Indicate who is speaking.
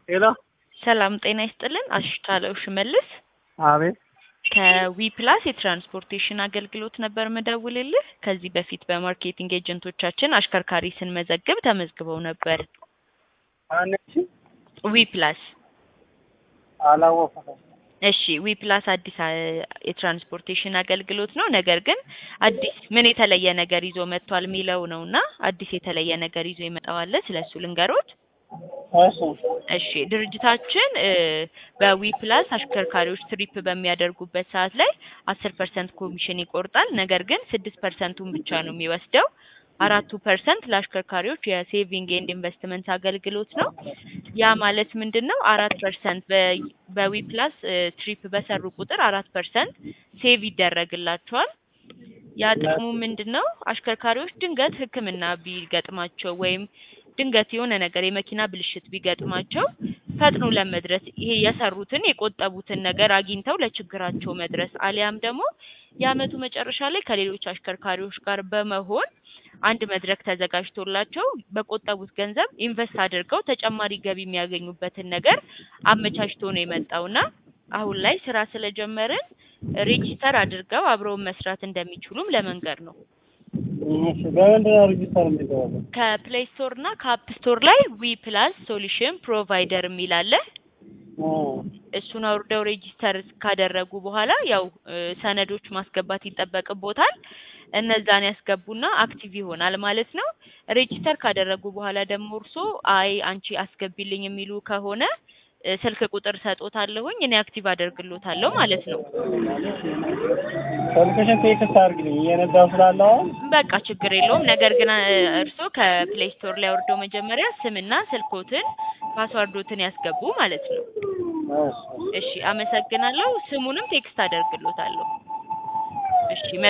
Speaker 1: ሄሎ
Speaker 2: ሰላም ጤና ይስጥልን። አሽታለው ሽመልስ
Speaker 1: አቤት
Speaker 2: ከዊ ፕላስ የትራንስፖርቴሽን አገልግሎት ነበር ምደውልልህ። ከዚህ በፊት በማርኬቲንግ ኤጀንቶቻችን አሽከርካሪ ስንመዘግብ ተመዝግበው ነበር።
Speaker 1: ማነች?
Speaker 2: ዊ ፕላስ
Speaker 1: አላወኩትም።
Speaker 2: እሺ ዊ ፕላስ አዲስ አ- የትራንስፖርቴሽን አገልግሎት ነው። ነገር ግን አዲስ ምን የተለየ ነገር ይዞ መጥቷል የሚለው ነው እና አዲስ የተለየ ነገር ይዞ ይመጣዋል። ስለሱ ልንገሮት።
Speaker 1: እሺ
Speaker 2: እሺ ድርጅታችን እ በዊ ፕላስ አሽከርካሪዎች ትሪፕ በሚያደርጉበት ሰዓት ላይ አስር ፐርሰንት ኮሚሽን ይቆርጣል። ነገር ግን ስድስት ፐርሰንቱን ብቻ ነው የሚወስደው። አራቱ ፐርሰንት ለአሽከርካሪዎች የሴቪንግ ኤንድ ኢንቨስትመንት አገልግሎት ነው። ያ ማለት ምንድን ነው? አራት ፐርሰንት በዊ ፕላስ ትሪፕ በሰሩ ቁጥር አራት ፐርሰንት ሴቭ ይደረግላቸዋል። ያ ጥቅሙ ምንድን ነው? አሽከርካሪዎች ድንገት ሕክምና ቢገጥማቸው ወይም ድንገት የሆነ ነገር የመኪና ብልሽት ቢገጥማቸው ፈጥኖ ለመድረስ ይሄ የሰሩትን የቆጠቡትን ነገር አግኝተው ለችግራቸው መድረስ አሊያም ደግሞ የአመቱ መጨረሻ ላይ ከሌሎች አሽከርካሪዎች ጋር በመሆን አንድ መድረክ ተዘጋጅቶላቸው በቆጠቡት ገንዘብ ኢንቨስት አድርገው ተጨማሪ ገቢ የሚያገኙበትን ነገር አመቻችቶ ነው የመጣውና አሁን ላይ ስራ ስለጀመርን ሬጂስተር አድርገው አብረውን መስራት እንደሚችሉም ለመንገር ነው።
Speaker 1: እሺ በምንድን ነው ሬጂስተር የሚደረገው?
Speaker 2: ከፕሌይ ስቶር እና ከአፕ ስቶር ላይ ዊ ፕላስ ሶሉሽን ፕሮቫይደር የሚል አለ።
Speaker 1: እ
Speaker 2: እሱን አውርደው ሬጂስተር ካደረጉ በኋላ ያው እ ሰነዶች ማስገባት ይጠበቅቦታል። እነዛን ያስገቡና አክቲቭ ይሆናል ማለት ነው። ሬጂስተር ካደረጉ በኋላ ደግሞ እርሶ አይ አንቺ አስገቢልኝ የሚሉ ከሆነ እ ስልክ ቁጥር ሰጦታለሁኝ እኔ አክቲቭ አደርግሎታለሁ ማለት ነው።
Speaker 1: ስልክሽን ቴክስት አድርግልኝ እየነዳሁ ስላለ አሁን
Speaker 2: በቃ ችግር የለውም። ነገር ግን እ እርስዎ ከፕሌይ ስቶር ላይ አውርደው መጀመሪያ ስምና ስልኮትን ፓስዋርዶትን ያስገቡ ማለት ነው።
Speaker 1: እሺ
Speaker 2: እሺ አመሰግናለሁ። ስሙንም ቴክስት አደርግሎታለሁ። እሺ